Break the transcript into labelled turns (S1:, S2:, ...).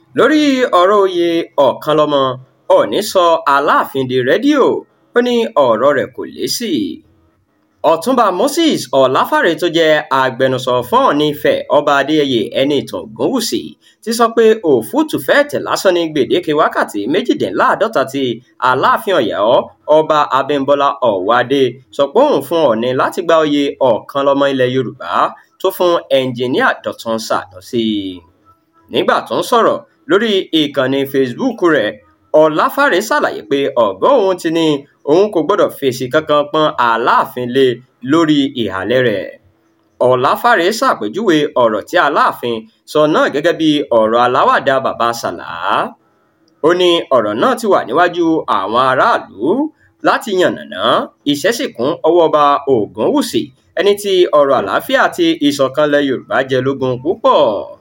S1: lórí ọ̀rọ̀ oyè ọ̀kanlọ́mọ òní sọ aláàfin di rédíò ó ní ọ̀rọ̀ rẹ̀ kò lésì ọ̀túnba moses ọ̀láfàrẹ tó jẹ́ agbẹnusọ fún ọ̀ọ̀ni ifẹ̀ ọba adéyẹyẹ ẹni ìtàn ògúnwùsì ti sọ pé òfúùtù fẹ́ẹ̀tẹ̀ lásán ní gbèdéke wákàtí méjìdínláàádọ́ta tí aláàfin ọ̀yọ́ ọba abímbọ́lá ọ̀wádé sọ pé òun fún ọ̀ọ̀ni láti gba oyè ọ̀kanlọ́mọ ilẹ̀ yorùbá tó fún ẹnjìníà dọ̀tun sànúsì nígbà tó ń sọ̀rọ̀ lórí ìkànnì facebook rẹ̀ ọ̀láfàrẹ ṣàlàyé pé ọ̀gá òun ti ní òun kò gbọ́dọ̀ fèsì kankan pọ́n aláàfin lé lórí ìhàlẹ̀ rẹ̀ ọ̀láfàrẹ ṣàpèjúwe ọ̀rọ̀ tí aláàfin sọ náà gẹ́gẹ́ bí ọ̀rọ̀ aláwàdà bàbá sàlá ó ní ọ̀rọ̀ náà ti wà níwájú àwọn aráàlú láti yànnàná iṣẹ́ sì kún ọwọ́ ọba ògúnwùsì ẹni tí ọ̀rọ̀ àlàáfíà àti ìṣọ̀kanlẹ̀ yorùbá jẹ lógún púpọ̀